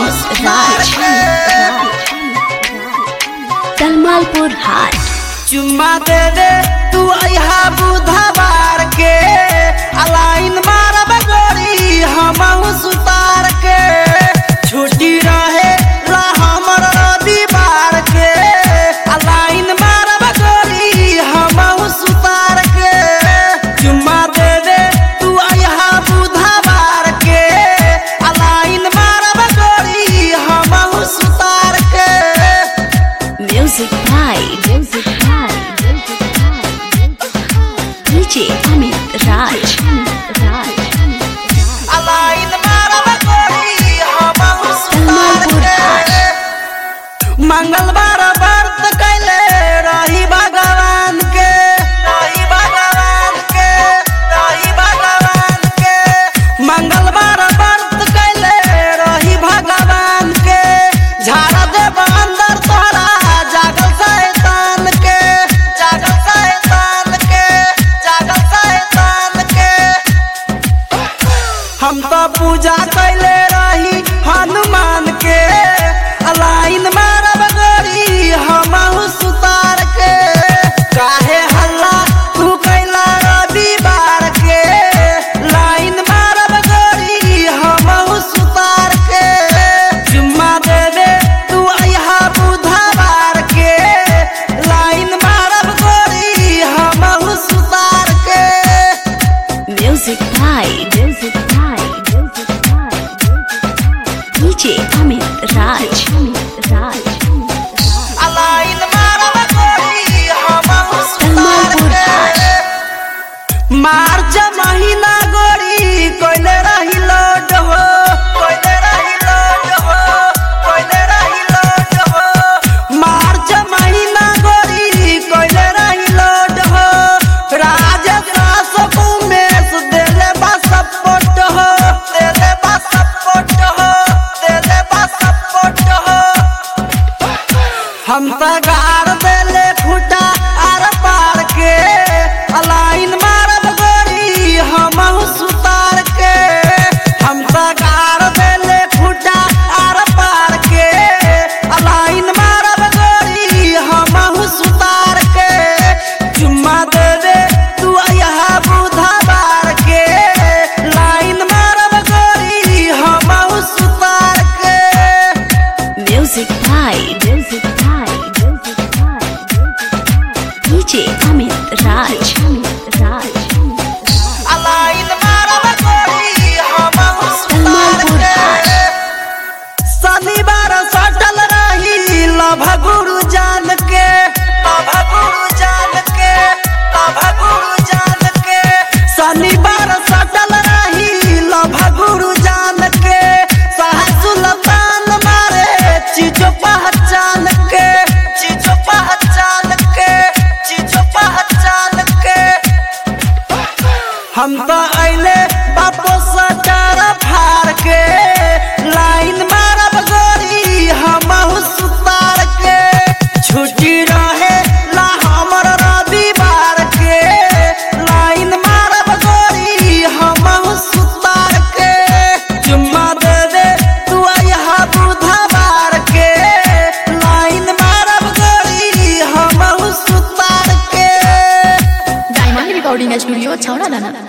राज कलमालपुर हाट चुम्मा दे दे तू अहा बुधवार के अलाइन मारब गोरी हमहू सुतार के छुट्टी रहे ला हमर रविवार के अलाइन मारब गोरी हमहू सुतार के चुम्मा दे दे तू अहा बुधवार के अलाइन मारब गोरी हमहू सुतार के म्यूजिक भाई म्यूजिक भाई डीजे अमित राज राज अलाइन मारब गोरी हमहू सुतार कलमालपुर के मंगलवार व्रत कैले रही भगवान के रही भगवान के रही भगवान के मंगलवार व्रत कैले रही भगवान के झाड़ देब अंदर तोरा जागल शैतान के जागल शैतान के जागल शैतान के हम तो पूजा कैले रही हनुमान के अलाइन मारब गोरी हमहू सुतार के काहे हल्ला तू कैला रविवार के लाइन मारब गोरी हमहू सुतार के जुम्मा दे दे तू अहा बुधवार के लाइन मारब गोरी हमहू सुतार के म्यूजिक भाई म्यूजिक भाई म्यूजिक भाई डीजे अमित राज राज अलाइन मारब गोरी हमहू सुतार कलमालपुर के मार्च महीना गोरी कोइले रही लोड हो कोइले रही लोड हो कोइले रही लोड हो मार्च महीना गोरी कोइले रही लोड हो राजदास उमेश देले बा सपोर्ट हो देले बा सपोर्ट हो देले बा सपोर्ट हो हम त गार देले फूटा आर पार के अलाइन मारब गोरी हमहू सुतार के हम त गार देले फूटा आर पार के अलाइन मारब गोरी हमहू सुतार के चुम्मा दे दे तू अहा बुधवार के लाइन मारब गोरी हमहू सुतार के म्यूजिक भाई म्यूजिक भाई म्यूजिक भाई डीजे अमित राज राज अलाइन मारब गोरी हमहू सुतार कलमालपुर के शनिवार सटल रही लभ गुरु जान के लभ गुरु जान के लभ गुरु जान के शनिवार सटल रही लभ गुरु जान के सुल्तान मारे चीजो पहचान के चीजो पहचान के चीजो पहचान के हम तो अइले बापो सटार फार के लाइन मारब गोरी हमहू सुतार के छुट्टी रहे ला हमर रविवार के लाइन मारब गोरी हमहू सुतार के चुम्मा दे दे तू अहा बुधवार के लाइन मारब गोरी हमहू सुतार के डायमंड रिकॉर्डिंग स्टूडियो छौड़ा दाना